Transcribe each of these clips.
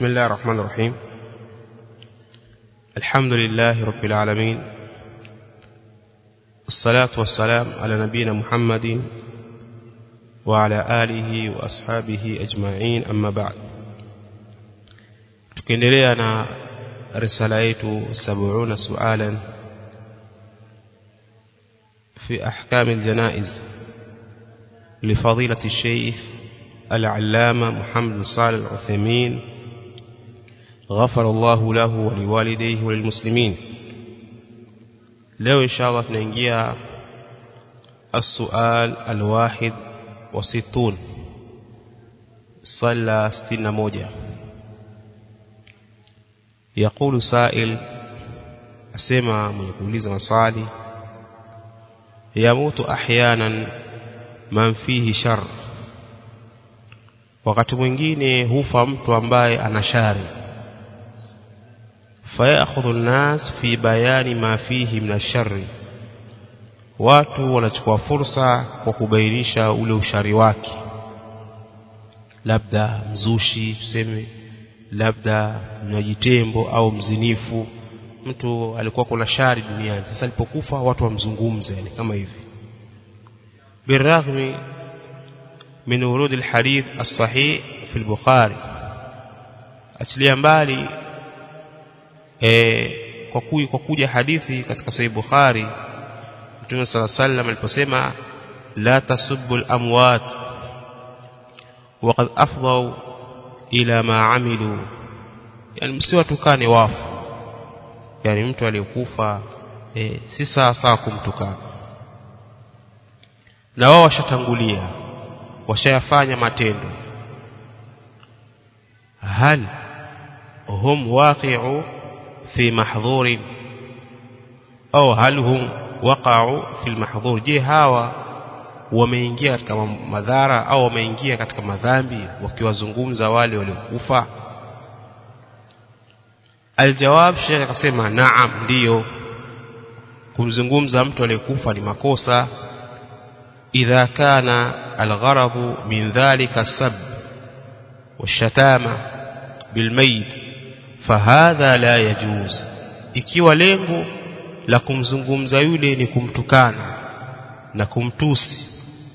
بسم الله الرحمن الرحيم الحمد لله رب العالمين الصلاة والسلام على نبينا محمد وعلى آله وأصحابه أجمعين أما بعد tukiendelea na risala yetu 70 sualan في أحكام الجنائز لفضيلة الشيخ العلامة محمد بن صالح العثيمين غفر الله له ولوالديه وللمسلمين leo inshallah tunaingia السؤال الواحد وستون صلى ستين موجة يقول سائل أسمع من يقوليز مصالي يموت أحيانا من فيه شر wakati mwingine hufa mtu ambaye ana shari fayakhudhu an-nas fi bayani ma fihi min ash-sharri watu wanachukua fursa kwa kubainisha ule ushari wake labda mzushi tuseme labda mnajitembo au mzinifu mtu alikuwa kuna shari duniani sasa alipokufa watu wamzungumze yani kama hivi birahmi من ورود الحديث الصحيح في البخاري achilia mbali eh kwa kuja kwa kuja hadithi katika sahih bukhari mtume صلى الله عليه وسلم aliposema la tasubbu al-amwat waqad afdhaw ila ma amilu yani msiwatukane wafu yani mtu aliyekufa eh, si sawa sawa kumtukana na wao washatangulia washayafanya matendo hal hum waqi'u fi mahdhurin au hal hum waqa'u fi almahdhur je hawa wameingia katika madhara au wameingia katika madhambi wakiwazungumza wale waliokufa aljawab sheikh akasema naam ndiyo kumzungumza mtu aliyekufa ni makosa إذا كان الغرض من ذلك السب والشتامة بالميت فهذا لا يجوز ikiwa lengo la kumzungumza yule ni kumtukana na kumtusi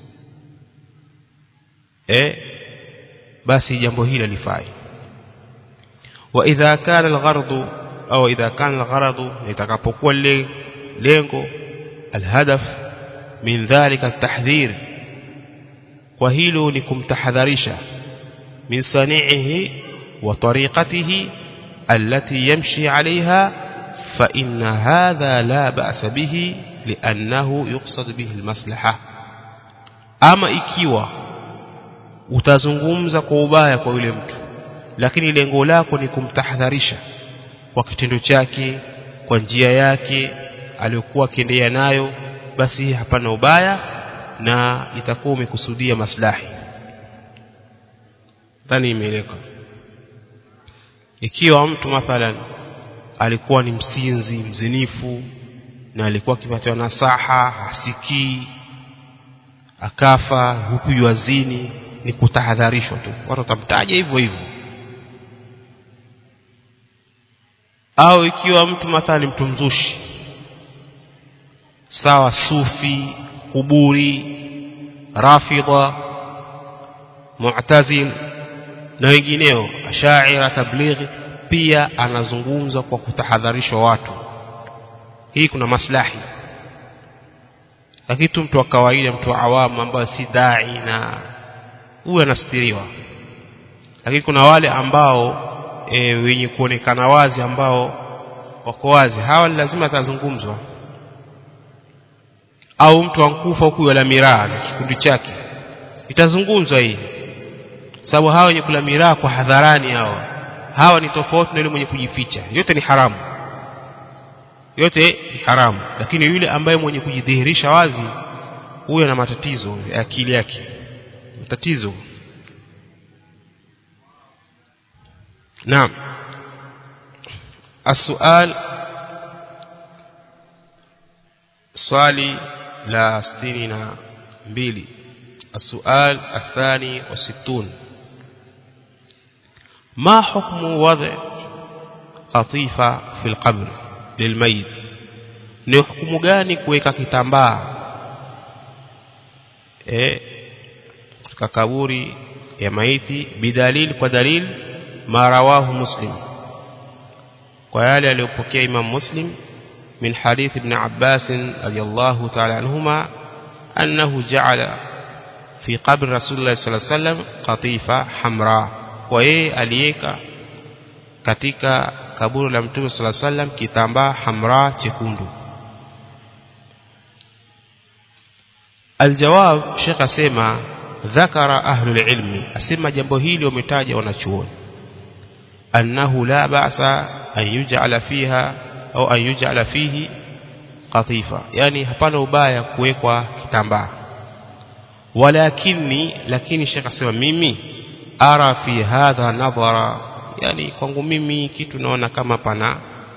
eh basi jambo hili lifai wa idha kana alghardu au idha kana algharadu itakapokuwa lengo alhadaf min dhalika at-tahdhir kwa hilo ni kumtahadharisha min sani'ihi wa tariqatihi allati yamshi 'alayha fa inna hadha la ba'sa bihi li'annahu yuqsad bihi al-maslaha ama ikiwa utazungumza kwa ubaya kwa yule mtu lakini lengo lako ni kumtahadharisha kwa kitendo chake kwa njia yake aliyokuwa akiendelea nayo basi hapana ubaya na itakuwa umekusudia maslahi dhani imeeleka ikiwa mtu mathalan alikuwa ni msinzi mzinifu na alikuwa akipatiwa nasaha hasikii akafa huku yuazini ni kutahadharishwa tu watu watamtaja hivyo hivyo au ikiwa mtu mathalan mtu mzushi sawa sufi kuburi rafidha mu'tazil na wengineo ashaira tablighi pia anazungumza kwa kutahadharishwa watu hii kuna maslahi lakini tu mtu wa kawaida mtu wa awamu ambaye si dai na huyu anastiriwa lakini kuna wale ambao e, wenye kuonekana wazi ambao wako wazi hawa lazima atazungumzwa au mtu ankufa huku wala miraa na kikundi chake itazungumzwa hii sababu hawa wenye kula miraa kwa hadharani hawa hawa ni tofauti na yule mwenye kujificha yote ni haramu yote ni haramu lakini yule ambaye mwenye kujidhihirisha wazi huyo ana matatizo ya akili yake matatizo naam السؤال swali la sitini na mbili السؤال الثاني والستون ما حكم وضع قطيفة في القبر للميت ni hukumu gani kuweka kitambaa eh katika kaburi ya maiti bidalil kwa dalil ma rawahu muslim kwa yale aliyopokea imam muslim min hadith ibn abbas radiyallahu ta'ala anhuma annahu ja'ala fi qabr rasulullah sallallahu alaihi wasallam qatifa hamra kwa yeye aliweka katika kaburi la mtume sallallahu alaihi wasallam kitambaa hamra chekundu aljawab shekh asema dhakara ahlul ilmi asema jambo hili wametaja wanachuoni annahu la ba'sa an yuj'ala fiha au an yuj'ala fihi qatifa yani hapana ubaya kuwekwa kitambaa walakini lakini shekh asema mimi ara fi hadha nadhara yani kwangu mimi kitu naona kama pana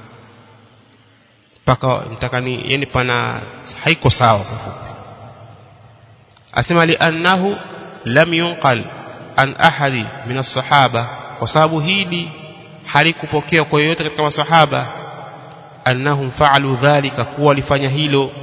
paka mtakani yani pana haiko sawa kwa fupi asema li annahu lam yunqal an ahadi min as-sahaba kwa sababu hili halikupokewa kwa yoyote katika masahaba annahum fa'alu dhalika kuwa walifanya hilo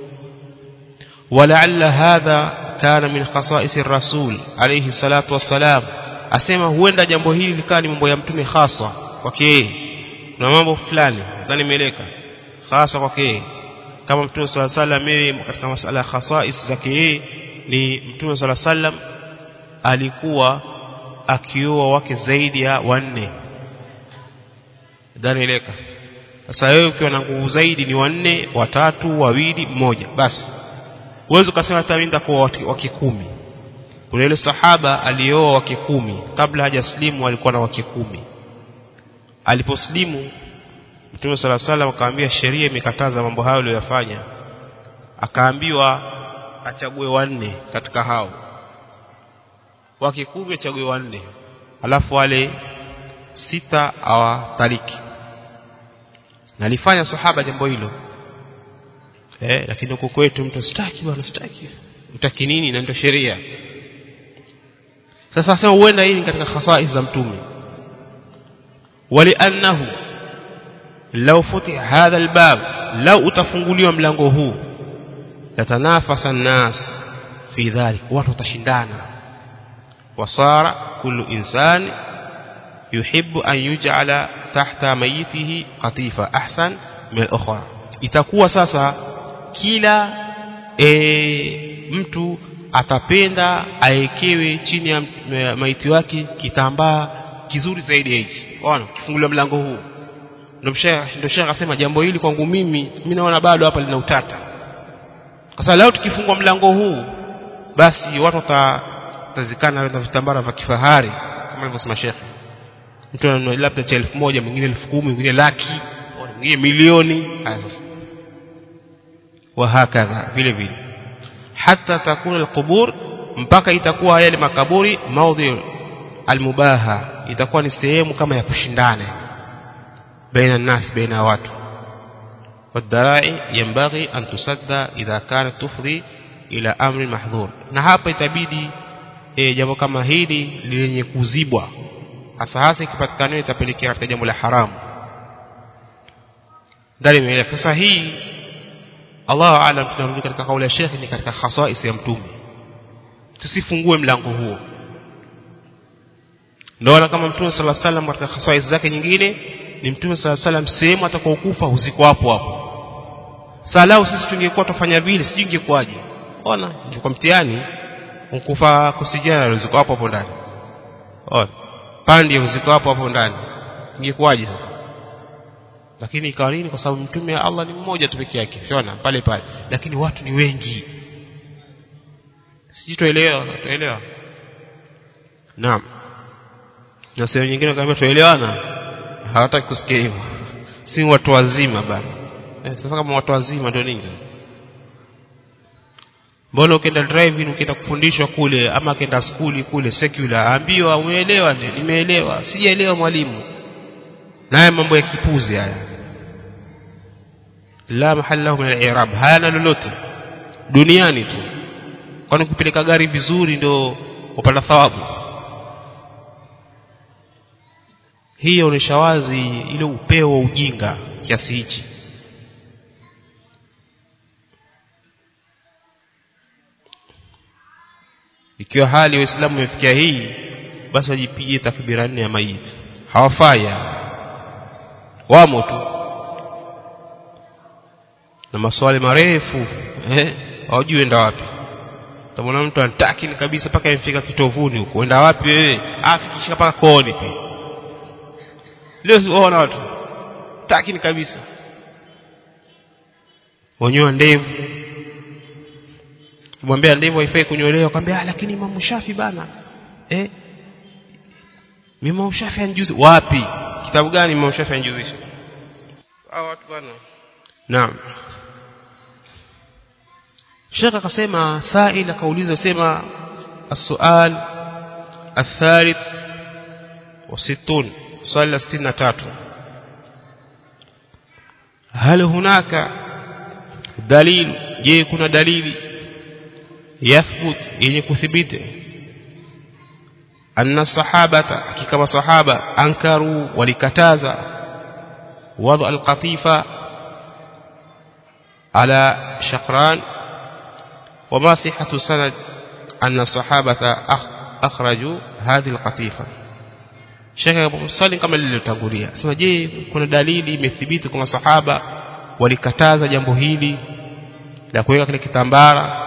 ولعل هذا كان من خصائص الرسول عليه الصلاة والسلام asema huenda jambo hili likawa ni mambo ya mtume hasa kwake yeye kuna mambo fulani nadhani imeeleka hasa kwake yeye kama mtume sala sallam yeye katika masala ya khasais zake yeye ni mtume sala sallam alikuwa akioa wake zaidi ya wanne nadhani imeeleka sasa wewe ukiwa na nguvu zaidi ni wanne watatu wawili mmoja basi uwezo ukasema hata mimi nitakuwa wake kumi kuna yule sahaba alioa wake kumi kabla hajaslimu alikuwa na wake kumi aliposlimu Mtume sala salam akaambia sheria imekataza mambo hayo aliyofanya akaambiwa achague wanne katika hao wake kumi achague wanne alafu wale sita awataliki na alifanya sahaba jambo hilo eh lakini huko kwetu mtu sitaki bwana sitaki utaki nini na ndio sheria sasa sema huenda hii ni katika khasais za mtume waliannahu law futiha hadha albab law utafunguliwa mlango huu latanafasa nnas fi dhalik watu watashindana wasara kullu insani yuhibbu an yuj'ala tahta mayitihi qatifa ahsan min al-ukhra itakuwa sasa kila e, mtu atapenda aekewe chini ya maiti wake kitambaa kizuri zaidi ya hichi ona kifunguliwa mlango huu ndio ndio shekha akasema jambo hili kwangu mimi mimi naona bado hapa lina utata kwa sababu leo tukifungua mlango huu basi watu watazikana na vitambara vya kifahari kama alivyosema shekha mtu ananunua labda cha elfu moja mwingine elfu kumi mwingine laki mwingine milioni wahakadha vile vile hata takuna alqubur mpaka itakuwa yale makaburi maudhi almubaha itakuwa ni sehemu kama ya kushindana baina nas baina watu والدراعي ينبغي أن تسد إذا كانت تفضي إلى أمر محظور na hapa itabidi e, jambo kama hili lenye kuzibwa hasa hasa ikipatikana itapelekea katika jambo la haramu ndani mele sasa hii Allah aalam tunarudi katika kauli ya Sheikh ni katika khasais ya mtume tusifungue mlango huo ndio kama mtume sallallahu alaihi wasallam katika khasais zake nyingine ni mtume sallallahu alaihi wasallam sehemu atakaokufa huziko hapo hapo salau sisi tungekuwa tufanya vile sijui ingekuwaje ona ingekuwa mtihani ukufa kusijana uziko hapo hapo ndani ona pande uziko hapo hapo ndani ingekuwaje sasa lakini ikawa nini kwa sababu mtume wa Allah ni mmoja tu peke yake unaona pale pale lakini watu ni wengi sijui tuelewa tuelewa naam na sehemu nyingine kaambia tuelewana hawataki kusikia hivyo si watu wazima bana eh, sasa kama watu wazima ndio nini mbona ukienda driving ukienda kufundishwa kule ama ukienda skuli kule secular ambiwa umeelewa nimeelewa sijaelewa mwalimu naye mambo ya kipuzi haya la mahalla min al-i'rab hayana lolote duniani tu kwani kupeleka gari vizuri ndio upata thawabu hii inaonyesha wazi ile upeo wa ujinga kiasi hichi ikiwa hali ya Uislamu imefikia hii basi wajipige takbira nne ya maiti hawafai wamo tu na maswali marefu eh hawajui enda wapi tamwona mtu anataki ni kabisa mpaka imefika kitovuni huko enda wapi wewe afikishika mpaka kooni pia leo siwaona watu taki ni kabisa wanyoa ndevu kumwambia ndevu haifai kunyolewa akamwambia lakini Imam Shafi bana eh Imam Shafi anjuzi wapi kitabu gani Imam Shafi anjuzisha sawa watu bana naam Sheikh akasema sail akauliza sema السؤال الثالث وستون swali la 63 هل هناك دليل je kuna dalili yathbut yenye kuthibiti anna sahabata hakika masahaba ankaru walikataza wadu alqatifa ala shaqran وما صحة سند أن الصحابة أخرجوا هذه القطيفة Sheikh swali kama lililotangulia sema je kuna dalili imethibiti kwa masahaba walikataza jambo hili la kuweka kile kitambara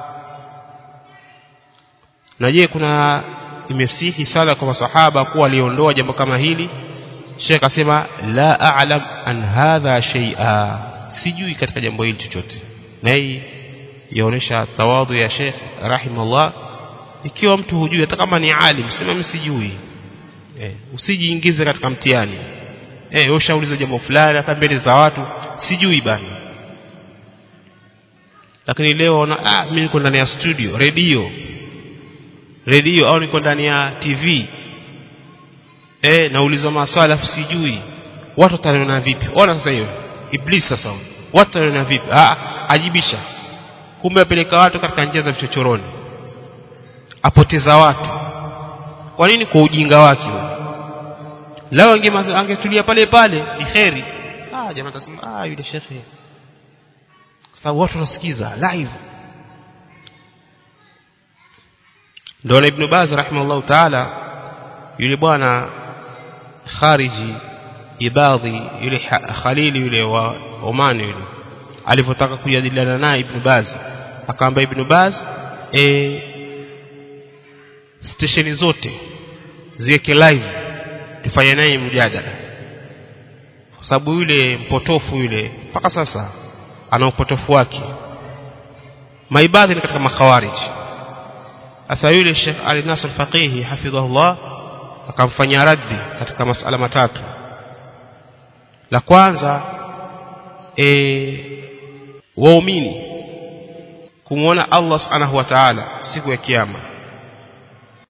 na je kuna imesihi sala kwa masahaba kuwa waliondoa jambo kama hili Sheikh asema la a'lam an hadha shay'a sijui katika jambo hili chochote na hii yaonesha tawadhu ya Sheikh rahimahullah ikiwa mtu hujui hata kama ni alim sema mimi sijui eh, usijiingize katika mtihani eh ushauliza jambo fulani hata mbele za watu sijui bana lakini leo na ah mimi niko ndani ya studio radio radio au niko ndani ya TV eh nauliza maswali afu sijui watu wataniona vipi ona sasa hiyo iblis sasa watu wataniona vipi ah ajibisha kumbe apeleka watu katika njia za vichochoroni apoteza watu kwa nini kwa ujinga wake lao angetulia pale pale ni kheri ah jamaa tasema ah yule shekhe kwa sababu watu wanasikiza live ndio ibn Baz rahimahullah taala yule bwana khariji ibadhi yule khalili yule wa Oman yule alivyotaka kujadiliana naye ibn Baz akaamba ibn Baz e, stesheni zote ziweke live tufanye naye mjadala kwa sababu yule mpotofu yule mpaka sasa ana upotofu wake maibadhi ni katika makhawarij sasa yule Sheikh Ali Nasr Faqihi hafidhahullah akamfanyia raddi katika masala matatu la kwanza e, waumini kumwona Allah subhanahu wa ta'ala siku ya kiyama